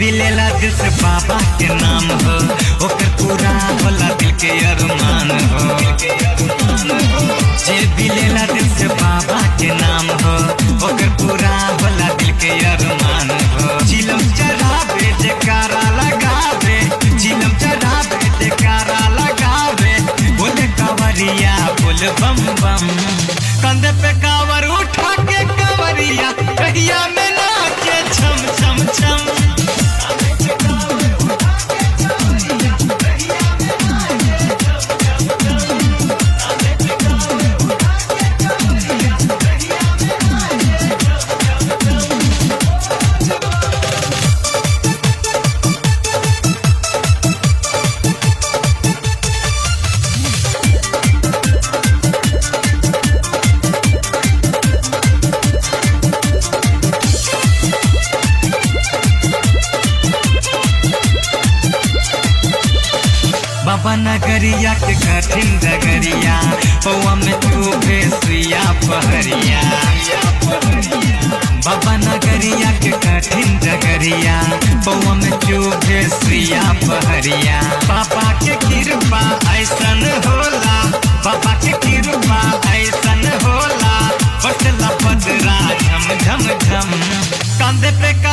भी लेला दिल से बाबा के नाम हो ओकर पूरा होला दिल के अरमान हो जे भी लेला दिल से बाबा के नाम हो ओकर पूरा होला दिल के अरमान हो चिलम चढ़ावे जयकारा लगावे चिलम चढ़ावे जयकारा लगावे बोले कावरिया बोल बम बम कंधे पे कावर उठा के कावरिया कहिया में नाचे छम छम छम बाबा नगरिया के कठिन डगरिया पौआ में तू भेसिया पहरिया बाबा नगरिया के कठिन डगरिया पौआ में तू भेसिया पहरिया पापा के कृपा ऐसन होला बाबा के कृपा ऐसन होला बटला पदरा झम झम झम कंधे पे का